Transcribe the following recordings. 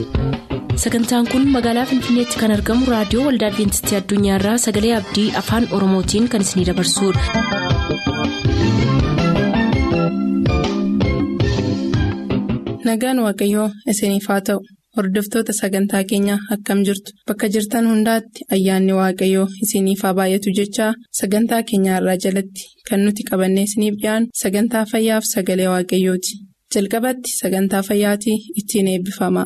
sagantaan kun magaalaa finfinneetti kan argamu raadiyoo waldaa adventistii addunyaarraa sagalee abdii afaan oromootiin kan isinidabarsudha. nagaan waaqayyoo isiniif haa ta'u hordoftoota sagantaa keenyaa akkam jirtu bakka jirtan hundaatti ayyaanni waaqayyoo isiniif haa baay'atu jechaa sagantaa keenyaarraa jalatti kan nuti qabannee isiniif dhiyaanu sagantaa fayyaaf sagalee waaqayyooti jalqabatti sagantaa fayyaatii ittiin eebbifama.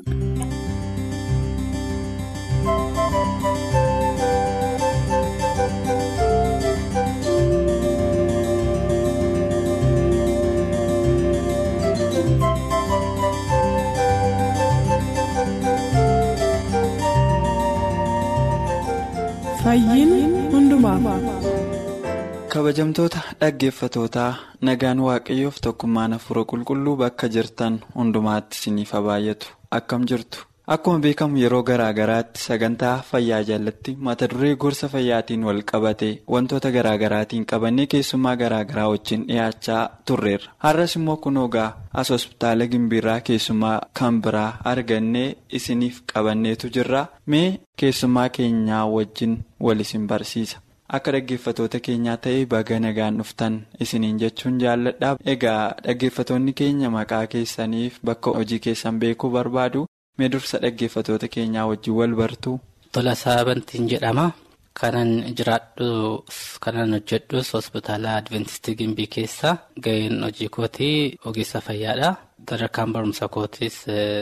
kabajamtoota dhaggeeffatootaa nagaan waaqayyoof tokkummaan hafuura qulqulluu bakka jirtan hundumaatti isiniif haa baay'atu akkam jirtu akkuma beekamu yeroo garaa garaatti sagantaa fayyaa jalatti mata duree gorsa fayyaatiin wal qabate wantoota garaa garaatiin qabannee keessummaa garaa garaa wajjin dhiyaachaa turreerra har'as immoo kunoo gaa as hospitaala gimbiirraa keessummaa kan biraa argannee isiniif qabanneetu jirra mee keessummaa keenyaa wajjin wal isin barsiisa. akka dhaggeeffatoota keenyaa ta'ee baga nagaan dhuftan isiniin jechuun jaalladha egaa dhaggeeffatoonni keenya maqaa keessaniif bakka hojii keessan beekuu barbaadu mee dursa dhaggeeffatoota keenyaa wajjin wal bartu. Tolasaa Bantiin jedhama kanan jiraadhu kanan hojjedhus hospitaala adventistii gimbii keessa ga'een hojii kootii ogeessa fayyaadha sadarkaan barumsa kootiis.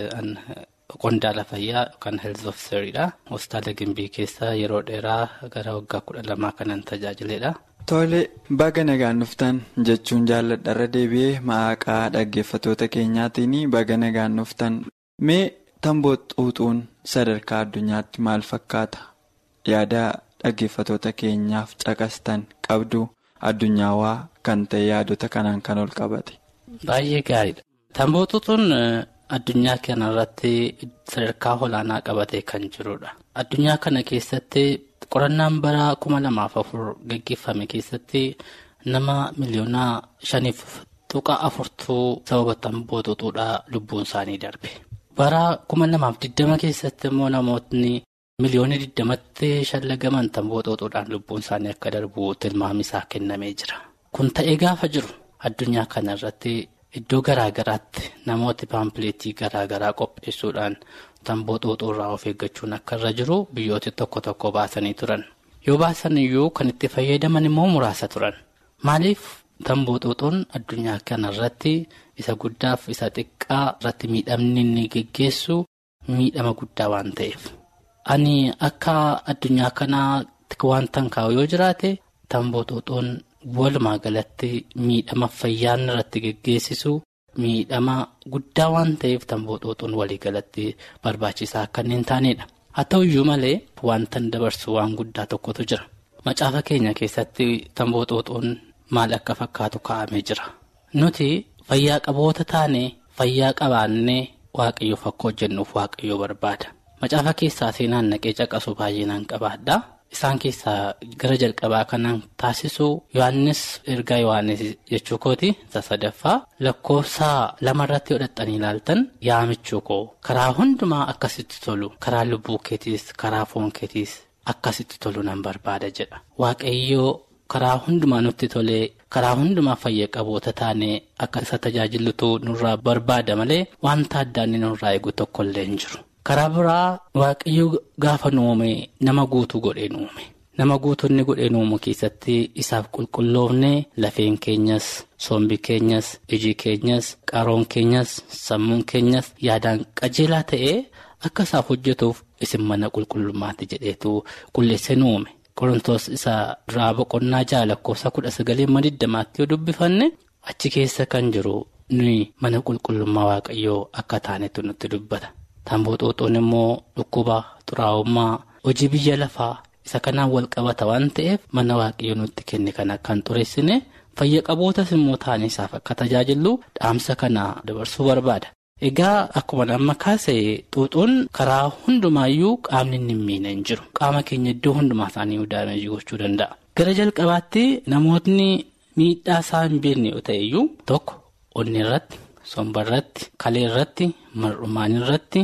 Qondaala fayyaa yookaan health officeridha. Hospitaala Gimbii keessa yeroo dheeraa gara waggaa kudha lamaa kanan tajaajiledha. Tole baga nagaan dhuftan jechuun jaalladha irra deebi'ee maqaa dhaggeeffatoota keenyaatiin baga nagaan dhuftan mee tamboo xuuxuun sadarkaa addunyaatti maal fakkaata yaada dhaggeeffatoota keenyaaf caqastan qabdu addunyaawaa kan ta'e yaadota kanaan kan ol qabate. Baay'ee gaariidha. Tamboo xuuxuun. Addunyaa kana irratti sadarkaa olaanaa qabatee kan jirudha. Addunyaa kana keessatti qorannaan bara kuma lamaaf afur gaggeeffame keessatti nama miliyoona shaniif tuqa afurtuu sababa tamboo xuuxuudhaa lubbuun isaanii darbe. Bara kuma lamaaf diddama keessatti immoo namootni miliyoona diddamatti shallagaman tamboo xuuxuudhaan lubbuun isaanii akka darbu tilmaami isaa kennamee jira. Kun ta'ee gaafa jiru addunyaa kana irratti. Iddoo garaa garaatti namooti paampileetii garaa garaa qopheessuudhaan tamboo xuuxuurraa of eeggachuun akka irra jiru biyyooti tokko tokko baasanii turan. Yoo baasan iyyuu kan itti fayyadaman immoo muraasa turan. Maaliif tamboo xuuxuun addunyaa kana irratti isa guddaaf isa xiqqaa irratti miidhamni inni geggeessu miidhama guddaa waan ta'eef. Ani akka addunyaa kanaatti wantan kaa'u yoo jiraate tamboo xuuxuun. Walumaa galatti miidhama fayyaan irratti geggeessisu miidhama guddaa waan ta'eef tamboo xuuxuun walii galatti barbaachisaa kanneen taanedha. Haa ta'u iyyuu malee wantan dabarsu waan guddaa tokkotu jira. Macaafa keenya keessatti tamboo xuuxuun maal akka fakkaatu kaa'amee jira. Nuti fayyaa qaboota taane fayyaa qabaannee waaqayyoof akka hojjennuuf waaqayyoo barbaada. Macaafa keessaa seenaan naqee caqasu baay'inaan qabaadha. Isaan keessaa gara jalqabaa kanaan taasisu Yohaannis ergaa Yohaannis jechuu kooti isa sadaffaa lakkoofsa lamarratti hodhattanii ilaaltan yaamichuu koo karaa hundumaa akkasitti tolu karaa lubbuu keetiis karaa foon keetiis akkasitti tolu nan barbaada jedha. Waaqayyoo karaa hundumaa nutti tolee karaa hundumaa fayya qaboota taanee akka isa tajaajilutu nurraa barbaada malee wanta addaa inni nurraa eegu tokkollee hin jiru. Karaa biraa waaqayyo gaafa nuume nama guutuu godhee nuume nama guutuu inni godhee nuumu keessatti isaaf qulqulloofne lafeen keenyas sombi keenyas iji keenyas qaroon keenyas sammuun keenyas yaadaan qajeelaa ta'ee akka isaaf hojjetuuf isin mana qulqullummaatti jedheetu qulleesse nuume qorontoos isa duraa boqonnaa ja'a lakkoofsa kudha sagalee digdamaatti yoo dubbifanne achi keessa kan jiru nuyi mana qulqullummaa waaqayyoo akka taanetu nutti dubbata. Tamboo xuuxuun immoo dhukkuba xuraa'ummaa hojii biyya lafaa isa kanaan wal qabata waan ta'eef mana waaqayyoo nutti kenne kana kan xureessine fayya qabootas immoo taane isaaf akka tajaajilu dhaamsa kana dabarsuu barbaada. Egaa akkuma amma kaase xuuxuun karaa hundumaayyuu qaamni inni hin miine hin jiru. Qaama keenya iddoo hundumaa isaanii daamejii gochuu danda'a. Gara jalqabaatti namootni miidhaa isaa hin beekne yoo ta'e iyyuu tokko onni irratti. somba irratti kalee irratti mar'umaan irratti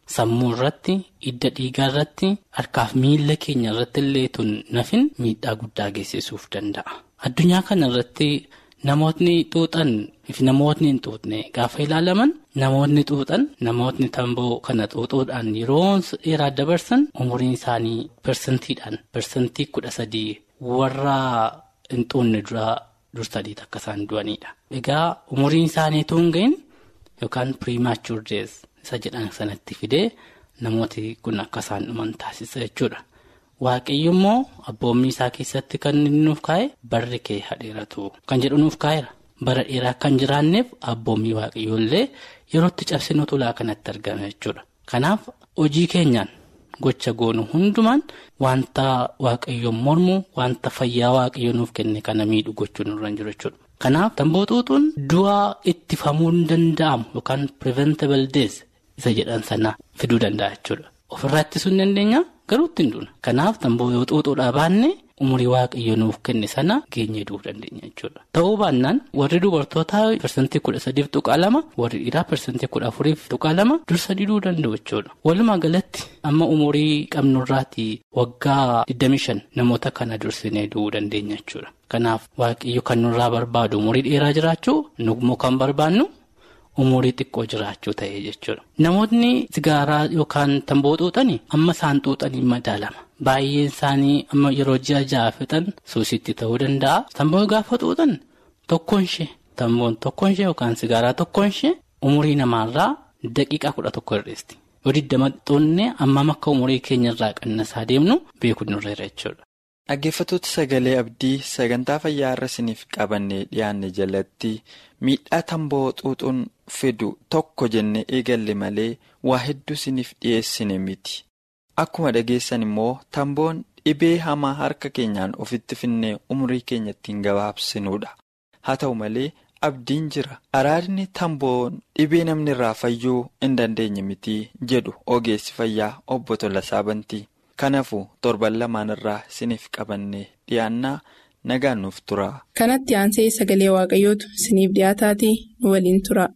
sammuu irratti hidda dhiigaa irratti harkaaf miila keenya irratti illee tun nafin miidhaa guddaa geessisuuf danda'a. Addunyaa kana irratti namootni xuuxan fi namootni hin xuuxne gaafa ilaalaman namootni xuuxan namootni tamboo kana xuuxuudhaan yeroo dheeraa dabarsan umuriin isaanii persentiidhaan persentii kudha sadii warra hin xuunne duraa dursadiit akka isaan du'anidha. Egaa umuriin isaanii tun hin gahin yookaan piriimaachur dees isa jedhan sanatti fidee namooti kun akka isaan dhuman taasisa jechuudha. Waaqayyo immoo abboommii isaa keessatti kan inni nuuf kaa'e barri kee hadheeratu kan jedhu nuuf kaa'eera. Bara dheeraa kan jiraanneef abboommii waaqayyoollee yerootti cabsinu tulaa kanatti argame jechuudha. Kanaaf hojii keenyaan gocha goonu hundumaan wanta waaqayyoon mormu wanta fayyaa waaqayyo nuuf kenne kana miidhu gochuun nurra hin jiru jechuudha. Kanaaf tamboo xuuxuun du'aa ittifamuu hin danda'amu yookaan preventable death isa jedhan sana fiduu danda'a jechuudha. Ofirraa ittisuu hin dandeenya garuu ittiin duuna. Kanaaf tamboo yoo xuuxuudhaa baanne umurii waaqayyo nuuf kenne sana geenye du'uu dandeenya jechuudha. Ta'uu baannaan warri dubartootaa persentii kudha sadiif tuqaa lama warri dhiiraa persentii kudha afuriif tuqaa lama dursa diduu danda'u jechuudha. Walumaa galatti amma umurii qabnurraatii waggaa 25 namoota kana dursinee du'uu dandeenya jechuudha. Kanaaf waaqayyo kan nurraa barbaadu umurii dheeraa jiraachuu nugmoo kan barbaannu. umurii xiqqoo jiraachuu ta'e jechuudha. Namootni sigaaraa yookaan tamboo xuuxanii amma isaan xuuxanii madaalama. Baay'een isaanii amma yeroo ji'a ja'a fixan suusitti ta'uu danda'a. Tamboo gaafa xuuxan tokkoon ishee tamboon tokkoon ishee yookaan sigaaraa tokkoon ishee umurii namaarraa daqiiqaa kudha tokko hir'isti. Yoo digdama xuuxne ammam akka umurii keenyarraa qannasaa deemnu beekuu nurreera jechuudha. Dhaggeeffattoota sagalee abdii sagantaa fayyaa irra isiniif qabannee dhiyaanne jalatti miidhaa tamboo xuuxuun fidu tokko jennee eegalle malee waa hedduu isiniif dhiyeessine miti. Akkuma dhageessan immoo tamboon dhibee hamaa harka keenyaan ofitti finnee umurii keenya ittiin gabaabsinuudha. Haa ta'u malee abdiin jira. Araadni tamboon dhibee namni irraa fayyuu hin dandeenye miti jedhu ogeessi fayyaa obbo Tolasaa Bantii. Kanaafuu torban lamaan irraa isiniif qabannee dhiyaannaa nagaan nuuf tura. Kanatti aansee sagalee waaqayyootu isiniif dhiyaataatii nu waliin tura.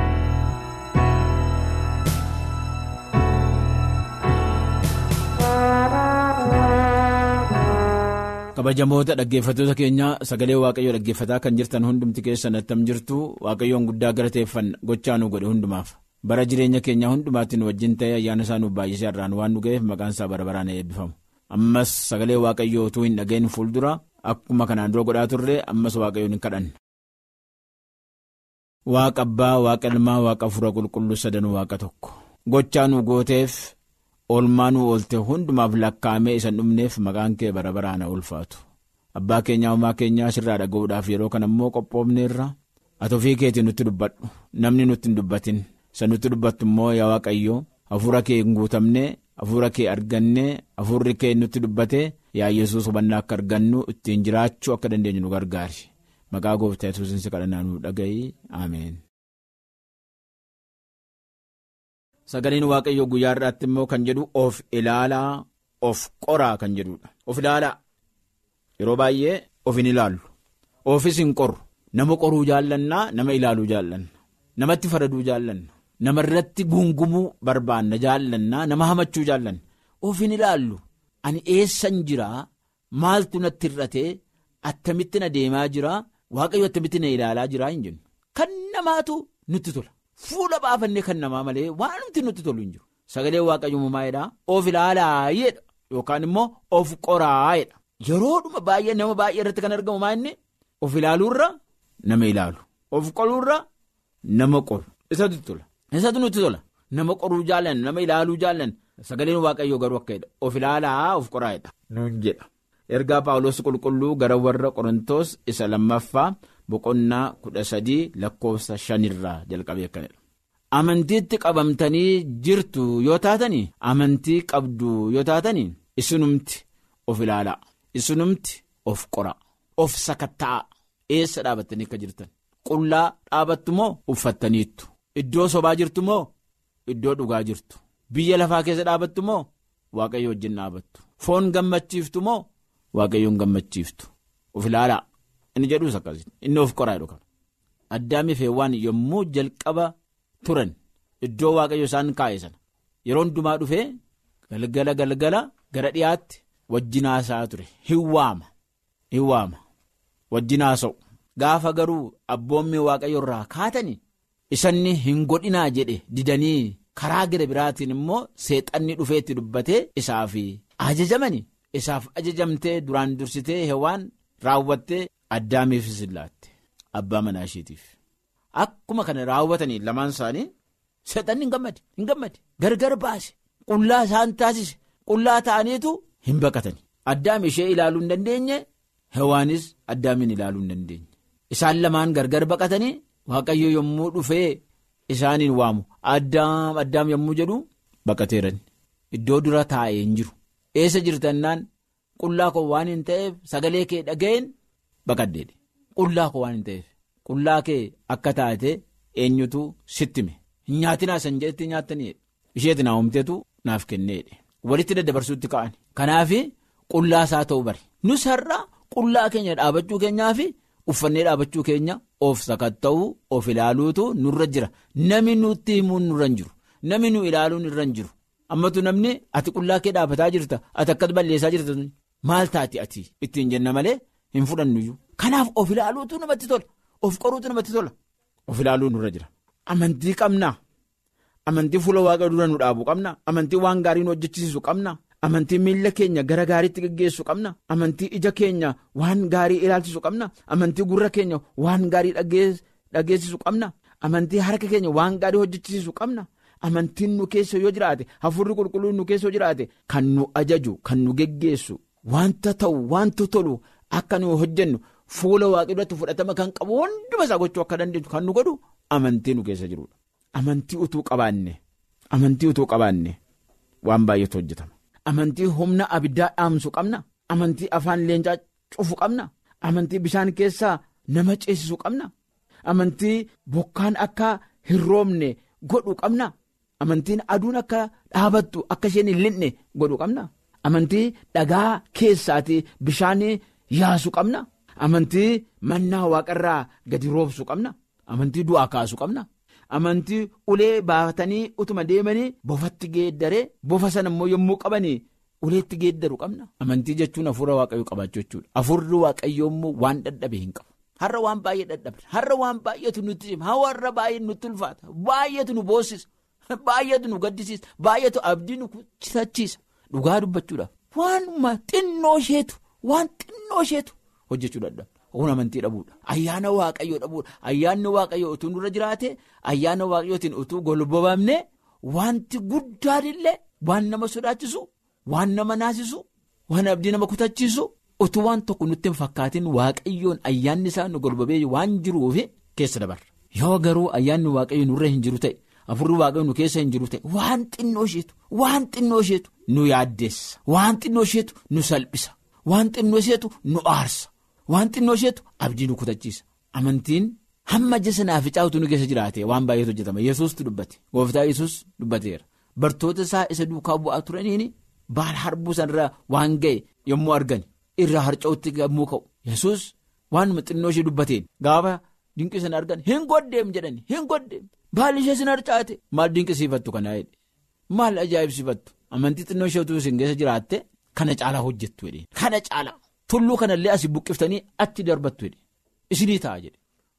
kabajamoota dhaggeeffattoota keenya sagalee waaqayyoo dhaggeeffataa kan jirtan hundumti keessan attam jirtu waaqayyoon guddaa galateeffan gochaa nu godhe hundumaaf. bara jireenya keenya hundumaatti nu wajjin ta'ee ayyaana isaa nuuf baay'isee irraan waan nu ga'eef maqaan isaa bara baraan eebbifamu ammas sagalee waaqayyoo utuu hin dhaga'in fuuldura akkuma kanaan dura godhaa turre ammas waaqayyoon hin kadhanne. waaqa abbaa waaqa ilmaa waaqa hafuura qulqulluu sadanuu waaqa tokko gochaa nu gooteef oolmaa nu oolte hundumaaf lakkaa'amee isa dhumneef maqaan kee bara baraan ulfaatu abbaa keenyaa uumaa keenyaa sirraa dhaga'uudhaaf yeroo kana immoo qophoofneerra ati ofii keetiin nutti dubbadhu namni nutti hin dubbatin. Isa nutti dubbattu immoo yaa waaqayyo hafuura kee hin guutamne hafuura kee arganne hafuurri kee nutti dubbate yaa yesus hubannaa akka argannu ittiin jiraachuu akka dandeenyu nu gargaari maqaa gooftaa yesuusin si kadhannaa nu dhaga'i ameen. Sagaleen waaqayyo guyyaa irraatti immoo kan jedhu of ilaalaa of qoraa kan jedhudha of ilaalaa yeroo baay'ee of hin ilaallu ofis hin qoru nama qoruu jaallannaa nama ilaaluu jaallanna namatti faraduu jaallanna. nama irratti gungumuu barbaanna jaallannaa nama hamachuu jaallanna of hin ilaallu ani eessan jiraa maaltu natti hir'atee attamitti na deemaa jiraa waaqayyo attamitti na ilaalaa jiraa hin jennu kan namaatu nutti tola fuula baafannee kan namaa malee waanumti nutti tolu hin jiru sagalee waaqayyo mummaa'edhaa of ilaalaa jedha yookaan immoo of qoraa jedha yeroodhuma baay'ee nama baay'ee irratti kan argamu maa inni of ilaaluurra nama ilaalu of qoluurra nama qolu isatu tola. Isatu nutti tola nama qoruu jaallan nama ilaaluu jaallan sagaleen waaqayyoo garuu akka jedha of ilaalaa of qoraa'edha nuun jedha. Ergaa Paawulos qulqulluu gara warra Qorontoos isa lammaffaa boqonnaa kudha sadii lakkoofsa shanirraa jalqabee akkanidha. Amantiitti qabamtanii jirtu yoo taatanii amantii qabdu yoo taatanii isinumti of ilaalaa isinumti of qoraa of sakatta'aa eessa dhaabattanii akka jirtan qullaa dhaabattu moo uffattaniittu. Iddoo sobaa jirtu moo iddoo dhugaa jirtu biyya lafaa keessa dhaabattu moo waaqayyo wajjin dhaabattu foon gammachiiftu moo waaqayyoon gammachiiftu of ilaalaa inni jedhuus akkasii inni of qoraa jedhu kana addaamiif heewwaan yommuu jalqaba turan iddoo waaqayyo isaan kaa'e sana yeroo hundumaa dhufee galgala galgala gara dhiyaatti wajjin haasa'aa ture hin waama hin waama wajjin haasa'u gaafa garuu abboommi waaqayyo irraa kaatanii isanni hin godhinaa jedhe didanii karaa gara biraatiin immoo seexanni dhufeetti dubbatee isaaf ajajamani isaaf ajajamtee duraan dursitee hewaan raawwattee addaamiifis laatte abbaa manaa isheetiif akkuma kana raawwatanii lamaan isaanii seexanni hin gammade hin gammade gargar baase qullaa isaan taasise qullaa ta'aniitu hin baqatani addaam ishee ilaaluu hin dandeenye hewaanis addaamin ilaaluu hin dandeenye isaan lamaan gargar baqatanii waaqayyo yommuu dhufee isaaniin waamu addaam addaam yommuu jedhu baqateeran iddoo dura taa'ee hin jiru eessa jirtannaan qullaa koo waan hin ta'eef sagalee kee dhaga'een baqaddeedhe qullaa koo waan hin ta'eef qullaa kee akka taate eenyutu sittime hin nyaatinaa san jedhetti nyaattanii isheetti naa uumteetu naaf kenneedhe walitti daddabarsuutti ka'an kanaaf qullaa isaa ta'uu bare nus har'a qullaa keenya dhaabachuu keenyaa fi uffannee dhaabachuu keenya of sakatta'uu of ilaaluutu nurra jira namni nutti himuun nurra hin jiru namni nu ilaaluun irra hin jiru ammatu namni ati qullaa kee dhaabataa jirta ati akkas balleessaa jirta maal taati ati ittiin jenna malee hin fudhannuyyuu kanaaf of ilaaluutu namatti tola of qoruutu namatti tola of ilaaluu nurra jira amantii qabnaa. Amantii fuula waaqa dura nu dhaabu qabna. Amantii waan gaarii nu hojjechiisu qabna. Amantii miila keenya gara gaariitti geggeessu qabna. Amantii ija keenya waan gaarii ilaalchisu qabna. Amantii gurra keenya waan gaarii dhageessisu qabna. Amantii harka keenya waan gaarii hojjechiisu qabna. Amantiin nu keessa yoo jiraate hafuurri qulqulluun nu keessa yoo jiraate kan nu ajaju kan nu geggeessu wanta ta'u wanta tolu akka nu hojjennu fuula waaqa duratti fudhatama kan qabu hunduma isaa gochuu akka dandeenyu kan nu godhu amantii nu keessa jirudha. Amantii utuu qabaanne amantii utuu qabaanne waan baay'eetu hojjetama. Amantii humna abiddaa dhaamsu qabna. Amantii afaan leencaa cufu qabna. Amantii bishaan keessaa nama ceesisu qabna. Amantii bokkaan akka hin roobne godhu qabna. Amantiin aduun akka dhaabattu akka isheen hin lixne godhu qabna. Amantii dhagaa keessaatii bishaan yaasu qabna. Amantii mannaa waaqarraa gadi roobsu qabna. Amantii du'aa kaasu qabna. Amantii ulee baafatanii utuma deemanii bofatti geeddaree bofa sana immoo yommuu qabanii uleetti geeddaru qabna. Amantii jechuun hafuura waaqayyoo qabaachuu jechuudha. Hafuurri waaqayyoo immoo waan dadhabe hin qabu. Har'a waan baay'ee dadhabne har'a waan baay'eetu nutti hima har'a baay'ee nutti ulfaata baay'eetu nu boossisa baay'eetu nu gaddisiisa baay'eetu abdii nu kutachiisa dhugaa dubbachuudhaaf waanuma xinnoo isheetu waan xinnoo isheetu hojjechuu dadhabna. Kun amantii dhabuudha. Ayyaana waaqayyoo dhabuudha. Ayyaanni waaqayyoo utuu nurra jiraate ayyaana waaqayyootiin utuu golbobamne wanti guddaan illee waan nama sodaachisu waan nama naasisu waan abdii nama kutachiisu utuu waan tokko nutti hin fakkaatin waaqayyoon ayyaanni isaa nu golbobee waan jiruuf keessa dabarra. Yoo garuu ayyaanni waaqayyoo nurra hin jiru ta'e afurri waaqayyoo nu keessa hin jiru ta'e waan xinnoo isheetu waan xinnoo isheetu nu yaaddeessa waan xinnoo isheetu nu salphisa waan xinnoo isheetu nu aarsa. Waan xinnoo isheetu abdii nu kutachiisa. Amantiin hamma jasa naaficaa utuu nu keessa jiraate waan baay'eetu hojjetama. Yesuustu dubbate. Gooftaa Yesuus dubbateera. Bartoota isaa isa duukaa bu'aa turaniin baala harbuu sanarraa waan ga'e yommuu argan irraa harca'utti yommuu ka'u. Yesuus waanuma xinnoo ishee dubbateen gaafa dinqii sana argan hin goddeem jedhani hin goddeem baalli ishee sin harcaate maal dinqisiifattu kanaa jedhe maal ajaa'ibsiifattu amantii xinnoo ishee utuu isin keessa jiraatte kana caalaa hojjettu jedhee kana caalaa. Tulluu kanallee asii buqqiftanii achi darbattu jedhe isinii ta'a jedhe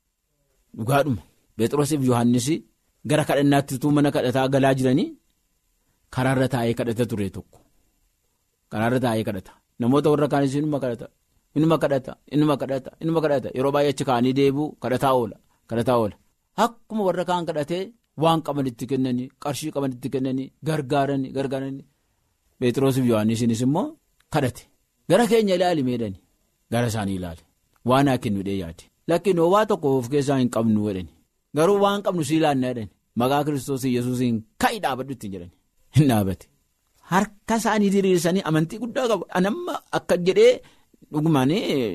dhugaadhuma Beexroosiif Yohaannis gara kadhannaatti utuu mana kadhataa galaa jiranii karaarra taa'ee kadhata ture tokko karaarra taa'ee kadhata namoota warra kaanis inuma kadhata inuma kadhata inuma kadhata inuma kadhata yeroo baay'ee achi kaanii deebi'u kadhataa oola kadhataa oola akkuma warra kaan kadhatee waan qaban itti kennanii qarshii qaban itti kennanii gargaaranii gargaaranii Beexroosiif Yohaannisinis immoo kadhate. Gara keenya ilaali meedhani gara isaanii ilaali waan haa kennu dhee yaade lakkiin waa tokko of keessaa hin qabnu jedhani garuu waan qabnu sii ilaanna jedhani maqaa kiristoos yesuusiin ka'i dhaabadhu ittiin jedhani hin dhaabate harka isaanii diriirsanii amantii guddaa qabu anamma akka jedhee dhugumaan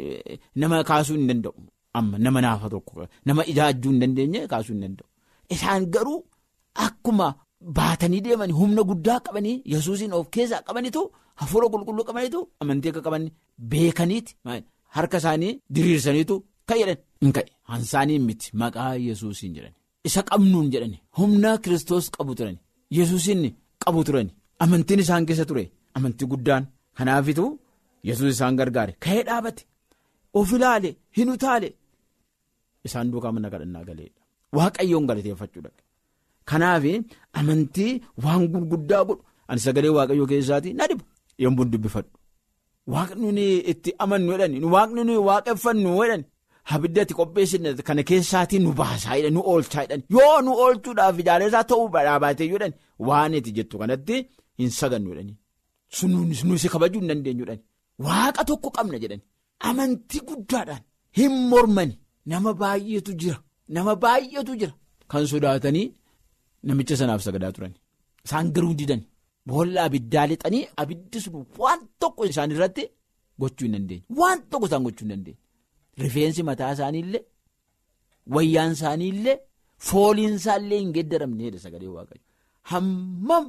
nama kaasuu hin danda'u amma nama naafa tokko nama ijaajjuu hin dandeenye kaasuu hin danda'u isaan garuu akkuma baatanii deemanii humna guddaa qabanii yesuusiin of keessaa qabanitu. Hafuura qulqulluu qabaniitu amantii akka qaban beekaniiti harka isaanii diriirsaniitu kan jedhan hin ka'e hansaanii miti maqaa yesuusiin jedhan isa qabnuun jedhan humna kiristoos qabu turan yesuusiin qabu turan amantiin isaan keessa ture amantii guddaan kanaafitu yesus isaan gargaare ka'ee dhaabate of ilaale hin utaale isaan duukaa mana kadhannaa galeedha waaqayyoon galateeffachuu dhabe kanaaf amantii waan gurguddaa godhu ani sagalee waaqayyoo keessaatii na dhibu yommuu dubbifadhu waaqni nuyi itti amannu jedhani waaqni nuyi waaqeffannu jedhani abidda itti qopheessine kana keessaatii nu baasaa jedhan nu oolchaa jedhan yoo nu oolchuudhaaf ijaarsaa ta'uu baatee jedhan waan itti jettu kanatti hin sagannu jedhani sunuun si kabajuu hin dandeenyu jedhani waaqa tokko qabna jedhani amantii guddaadhaan hin mormani nama baay'eetu jira nama baay'eetu jira kan sodaatanii namicha sanaaf sagadaa turan isaan garuu didan boolla abiddaa lixanii abiddi sun waan tokko isaan irratti gochuu hin dandeenye waan tokko isaan gochuu hin dandeenye. Rifeensi mataa isaaniillee wayyaan isaaniillee fooliin isaallee hin geeddaramneedha sagalee waaqayyo hammam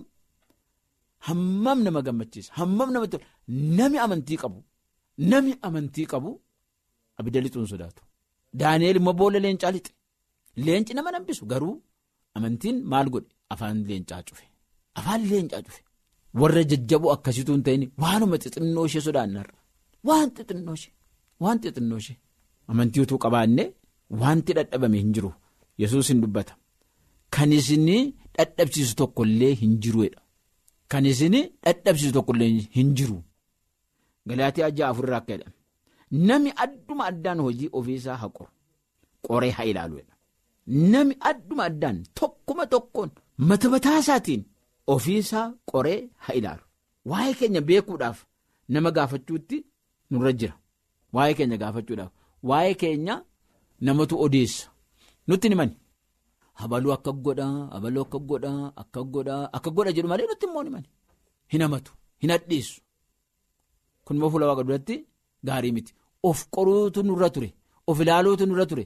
hammam nama gammachiisa hammam namatti tola nami amantii qabu nami amantii qabu abidda lixuun sodaatu daaneel immoo boolla leencaa lixe leenci nama nambisu garuu amantiin maal godhe afaan leencaa cufe afaan leencaa cufe warra jajjaboo akkasituu hin ta'in waanuma xixinnoo ishee sodaannarra waan xixinnoo ishee waan xixinnoo ishee. Amantii utuu qabaanne wanti dadhabame hin jiru yesus hin dubbata kan isin dadhabsiisu tokkollee hin jiruudha kan isin dadhabsiisu tokkollee hin jiru galaatii ajjaa afurraa akka jedhame nami adduma addaan hojii ofiisaa haa qoru qoree haa ilaaluudha nami adduma addaan tokkuma tokkoon mata mataa isaatiin ofiisaa qoree haa ilaalu waa'ee keenya beekuudhaaf nama gaafachuutti nurra jira waa'ee keenya gaafachuudhaaf. Waa'ee keenya namatu odeessa nutti himani habaluu akka godhaa habaluu akka godhaa akka godhaa akka godha jedhu malee nutti immoo himani hin hamatu hin hadheessu kun immoo fuula waaqa duratti gaarii miti of qoruutu nurra ture of ilaaluutu nurra ture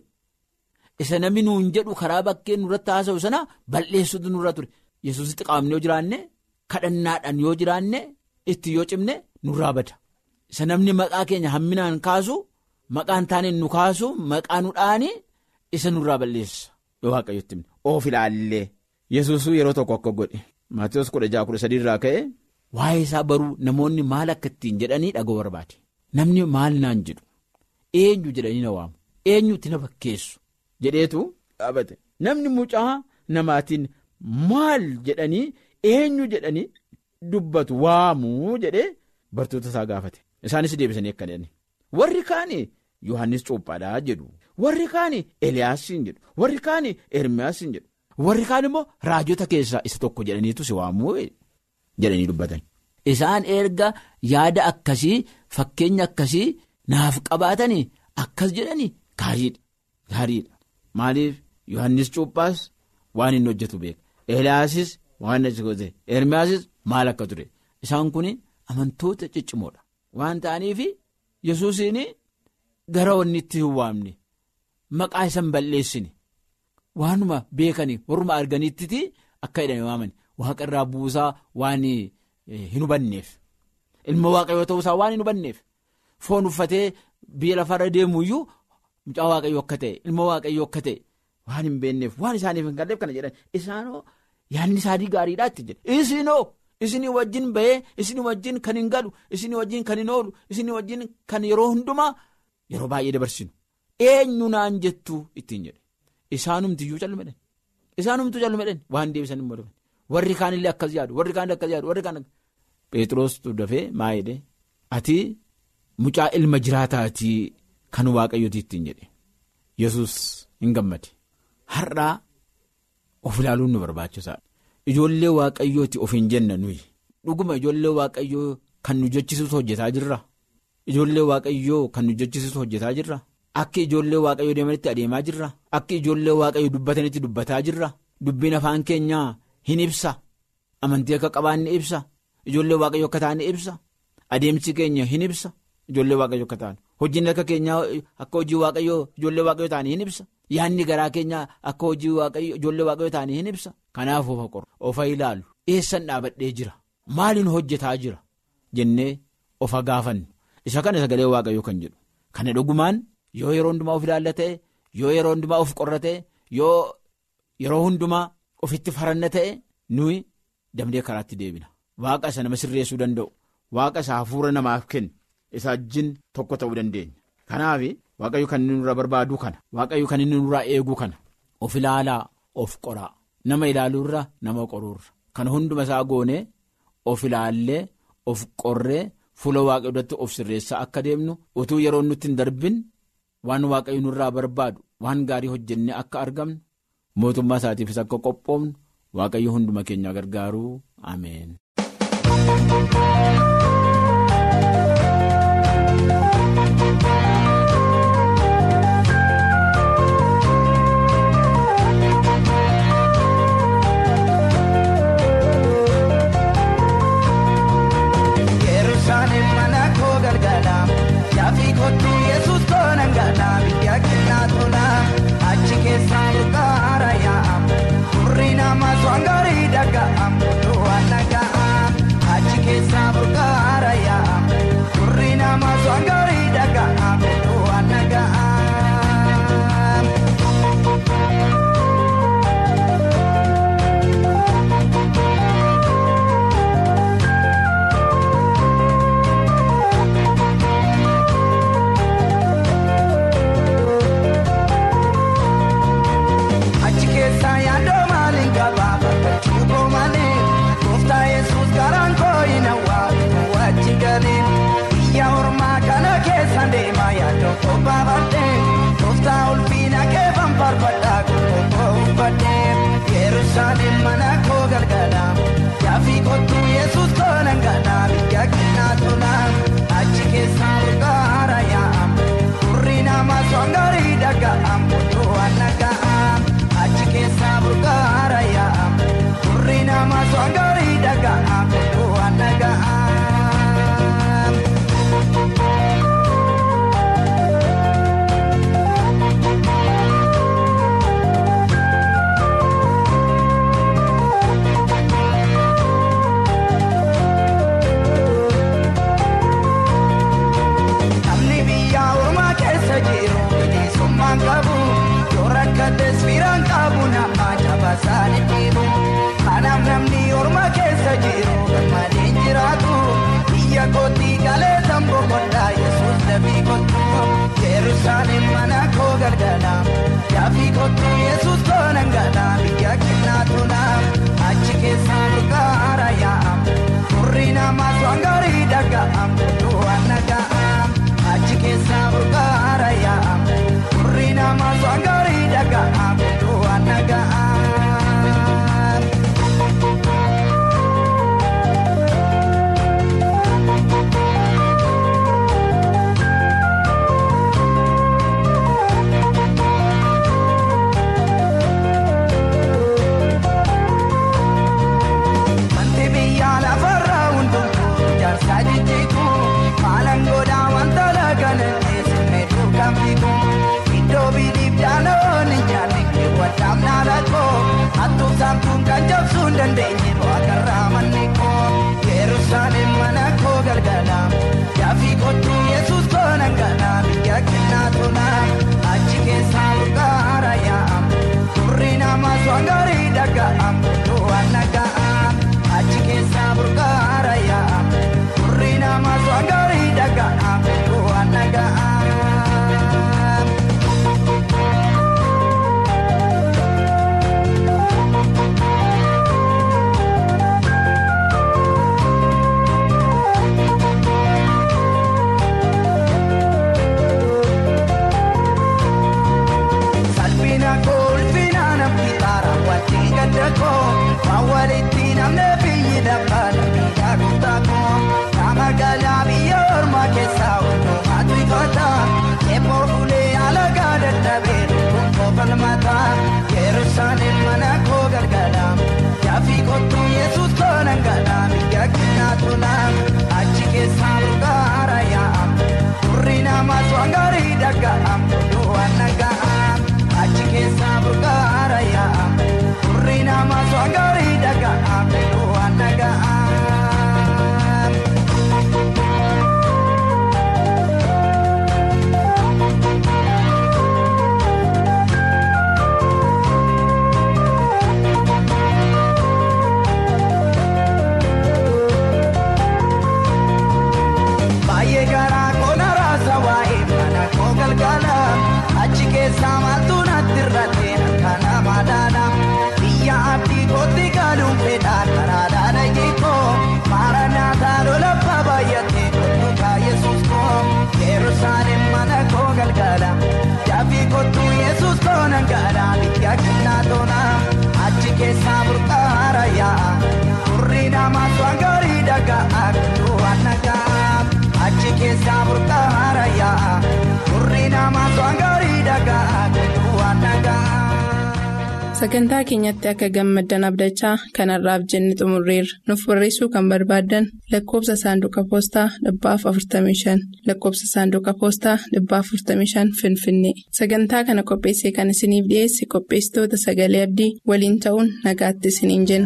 isa namni nuun jedhu karaa bakkee nurratti haasa'u sana balleessuutu nurra ture yesuusitti qaamne yoo jiraanne kadhannaadhaan yoo jiraanne itti yoo cimne nurraa bada isa namni maqaa keenya hamminaan kaasu. Maqaan taaneen nu kaasu maqaa nu dhaani isa nurraa balleessa yoo waaqayyotti himne of ilaallee yesuusuu yeroo tokko akka godhe maatiyoos kudha jaha kudha sadii irraa ka'e waa'ee isaa baruu namoonni maal akka ittiin jedhanii dhagoo barbaade namni maal naan jedhu eenyu jedhanii na waamu eenyutti na fakkeessu jedheetu dhaabate namni mucaa namaatiin maal jedhanii eenyu jedhanii dubbatu waamuu jedhee bartoota isaa gaafate isaanis deebisanii akka jedhani warri kaanii. Yohaannis Cuuphaadhaa jedhu warri kaan Eliyaasiin jedhu warri kaan Ermiyaasiin jedhu warri kaan immoo raajota keessaa isa tokko jedhaniitu si waamuu jedhanii dubbatan. Isaan erga yaada akkasii fakkeenya akkasii naaf qabaatanii akkas jedhanii gaariidha gaariidha maaliif Yohaannis Cuuphaas waan inni hojjetu beeka Eliyaasis waan inni hojjete Ermiyaasis maal akka ture isaan kun amantoota ciccimoodha waan ta'aniif Yesuusiin. Gara wanni itti hin waamne maqaa isaan balleessine waanuma beekanii warruma arganitti akka jedhame waamani waaqa irraa buusaa waan hin hubanneef ilma waaqayyoo ta'uusaa waan hin hubanneef foon uffatee biyya lafarra deemu iyyuu mucaa waaqayyoo akka ta'e ilma waaqayyoo akka ta'e waan hin beekneef waan isaaniif hin galleef kana jedhan isaanoo yaadni isaanii gaariidhaa itti jedhe isinoo isinii wajjin bahee isinii wajjin kan hin galu isinii wajjin kan hin oolu isinii wajjin kan yeroo hundumaa. Yeroo baay'ee dabarsinu eenyu naan jettu ittiin jedhe isaanumtiyyuu callumadhan isaanumtuu callumadhan waan deebisan immoo daban warri kaanillee akkas yaadu warri kaanillee akkas yaadu warri kaan Pheexroos dafee maa jedhe ati mucaa ilma jiraataatii kan waaqayyooti ittiin jedhe Yesuus hin gammade har'aa of ilaaluun nu barbaachisaadha ijoollee waaqayyooti of hin jenna nuyi dhuguma ijoollee waaqayyoo kan nu jechisuutu hojjetaa jirra. Ijoollee waaqayyoo kan nu jechisiisu hojjetaa jirra. Akka ijoollee waaqayyoo deemanitti adeemaa jirra. Akka ijoollee waaqayyoo dubbatanitti dubbataa jirra. Dubbiin afaan keenyaa hin ibsa. Amantii akka qabaanne ibsa. Ijoollee waaqayyoo akka taane ibsa. Adeemsi keenya hin ibsa. Ijoollee waaqayyoo akka taane. Hojiin akka keenyaa akka hojii waaqayyoo ijoollee waaqayyoo taane hin ibsa. Yaanni garaa keenyaa akka hojii waaqayyoo ijoollee waaqayyoo taane hin ibsa. Kanaaf ofa qoru. Ofa ilaalu. Eessan dhaabadhee jira. Maaliin hojjetaa jira? Jennee ofa gaafannu. Isa kana sagalee waaqayyoo kan jedhu kana dhugumaan yoo yeroo hundumaa of ilaalla ta'e yoo yeroo hundumaa of qorra ta'e yoo yeroo hundumaa ofitti faranna ta'e nuyi damdee karaatti deebina. Waaqa isa nama sirreessuu danda'u. Waaqa isa hafuura namaaf kennu. Isa wajjin tokko ta'uu dandeenya. Kanaaf waaqayyo kan inni nurraa barbaadu kana. Waaqayyo kan inni nurraa eegu kana. Of ilaalaa of qoraa. Nama ilaaluurra nama qoruurra. Kan hunduma isaa goonee of ilaallee of qorree fuula waaqayyo duratti of sirreessaa akka deemnu utuu yeroo nutti hin darbin waan waaqayyo nurraa barbaadu waan gaarii hojjennee akka argamnu mootummaa isaatiifis akka qophoofnu waaqayyo hunduma keenya gargaaruu ameen. Yaafi kootu yesus koona ngana biyya keenyaa tola achi keessaa murtaara yaa'am furrii nama swangaarii dhaga'am waan dhaga'am. keessaa burqaara yaa turri namaa waan gaarii dhagaa waan nagaa achi keessaa burqaara yaa turri namaa waan gaarii dhagaa waan nagaa. Sagantaa keenyatti akka gammaddan abdachaa kanarraaf jenne xumurreerra. Nuuf barreessuu kan barbaaddan lakkoofsa saanduqa poostaa dhibbaaf 45 lakkoofsa saanduqa poostaa dhibbaaf 45 Finfinnee. Sagantaa kana qopheessee kan isiniif dhiyeesse qopheessitoota sagalee abdii waliin ta'uun nagaatti isiniin jenna.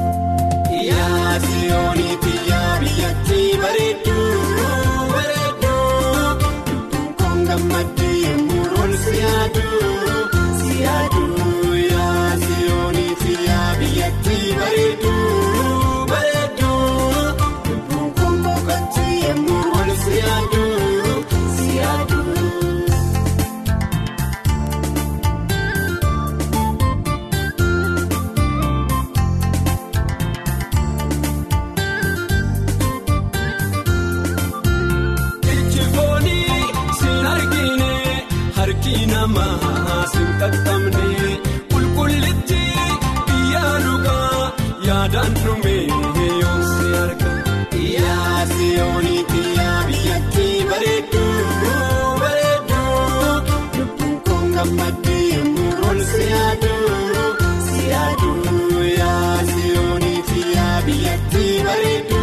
Qulqullitti biyyaa dhugaa yaadaan dhumee yoomsi arga. Yaa siyooniiti yaa biyyatti bareedduu bareedduu lubbuun koon gammaddee yemmuu ol siyaaduu siyaaduu yaa siyooniiti yaa biyyatti bareedduu.